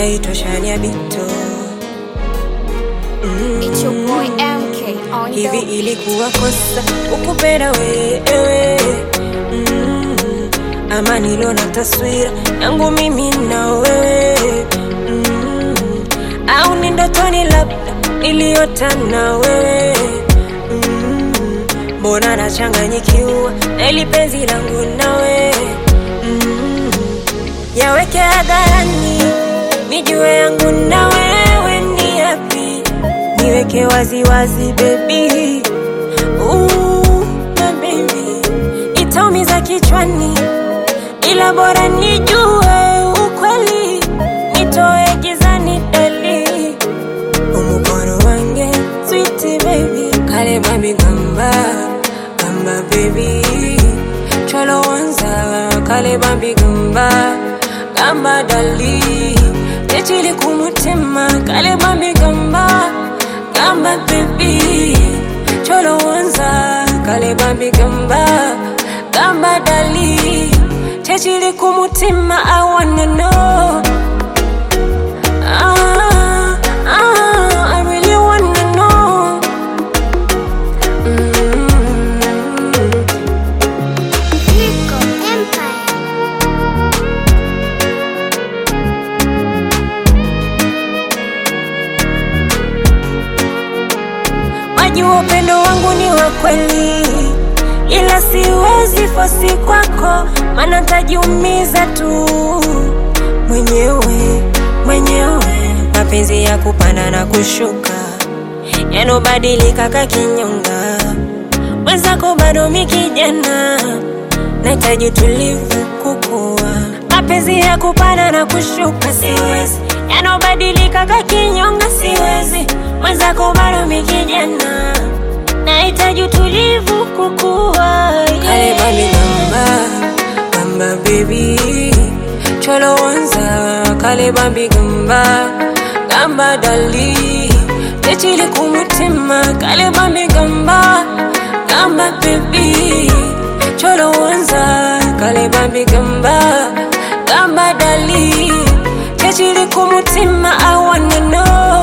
haitoshania bito mm. It's your boy MK on hivi the ilikuwa kosa ukupenda wewe mm. ama nilona taswira yangu mimi na wewe mm. au ni ndotoni labda niliota na wewe mm. mbona nachanganyikiwa na ili penzi langu na wewe mm. yaweke hadharani nijue yangu na wewe ni yapi niweke waziwazi bebi na bebi itaumiza kichwani ila bora nijue ukweli nitoe gizani dali umukono wange switi bebi kale mami gamba gamba bebi cholo wanza kale bambi gamba gamba dali techili kumutima kale bambi gamba gamba bebi cholo wanza kale bambi gamba gamba dali techili kumutima i wanna know ah, ah, I really wanna know mm. Rico Empire. Wajua upendo wangu ni wa kweli, ila siwezi fosi kwako, maana tajiumiza tu mwenyewe mwenyewe. Mapenzi ya kupanda na kushuka yanobadilika kakinyonga, mwenzako bado mi kijana, nahitaji utulivu kukua. Mapenzi ya kupanda na kushuka siwezi, yanobadilika kakinyonga siwezi, mwenzako bado mi kijana, nahitaji utulivu kukua. Kale bami gamba gamba baby cholo wanza kale bambi gamba gamba dali techili kumutima kale bambi gamba gamba baby cholo wanza kale bambi gamba gamba dali techili kumutima i wanna know